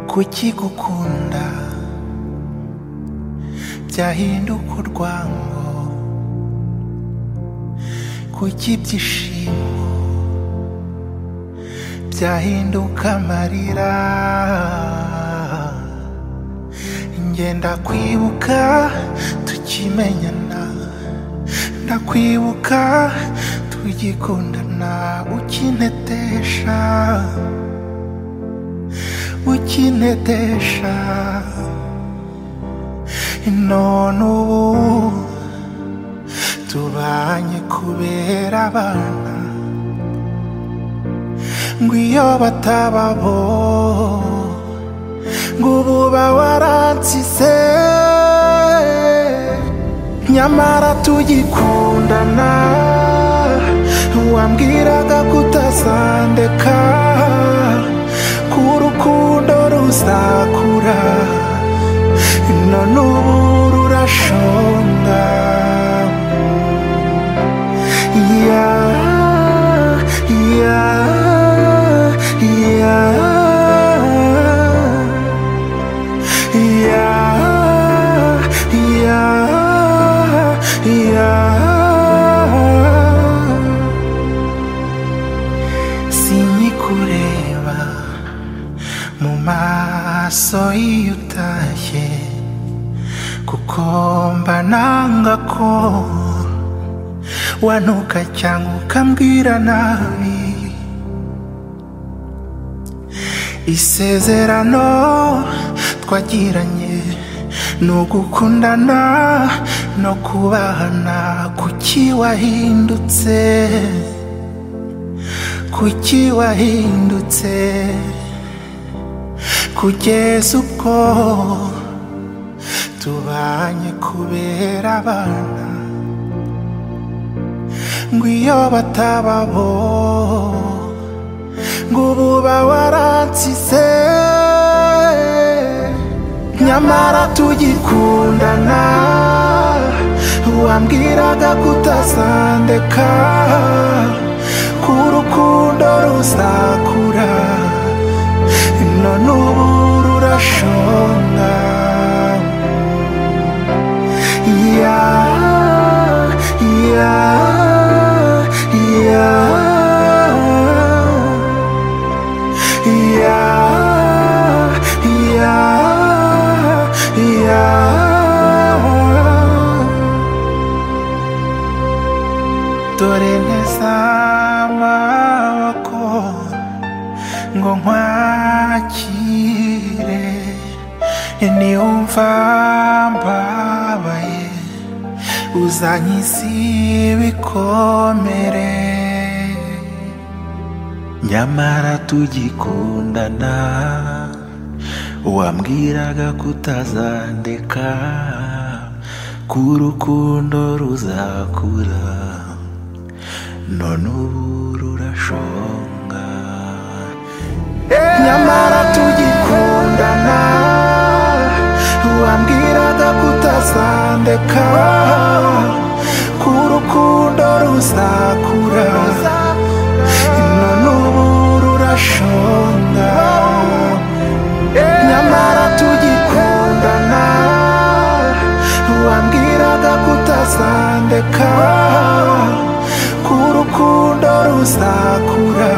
kuki gukunda byahinduka urwango kuki ibyishimo byahinduka amarira ngenda kwibuka tukimenyana ndakwibuka tugikundana ukintetesha ukintetesha none ubu tubanye kubera abana ngo iyo batababo ngo ubu bawaransize nyamara tugikundana wambwiraga kutazandeka ko urukundo ruzakura none ubu rurashonga ya ya ya ya ya ya sinyikureba mu maso iyo utashye kuko mba nanga ko wanuka cyangwa ukambwira nabi isezerano twagiranye ni ugukundana no kubahana kuki wahindutse kuki wahindutse kugeza ubwo tubanye kubera abana ngo iyo batababo ngo ubu bawaransize nyamara tugikundana wambwiraga kutazandeka ko urukundo ruzakura none ubu rurashonga ya ya ya ya ya ya dore neza amaboko ngo nkwakire niwumva mbabaye uzanyiza ibikomere nyamara tugikundana wambwiraga kutazandeka ko urukundo ruzakura none ubu rurashonga nyamara tugikundana wambwiraga kutazandeka ko urukundo ruzakura none ubu rurashonga nyamara tugikundana wambwiraga kutazandeka ko urukundo ruzakura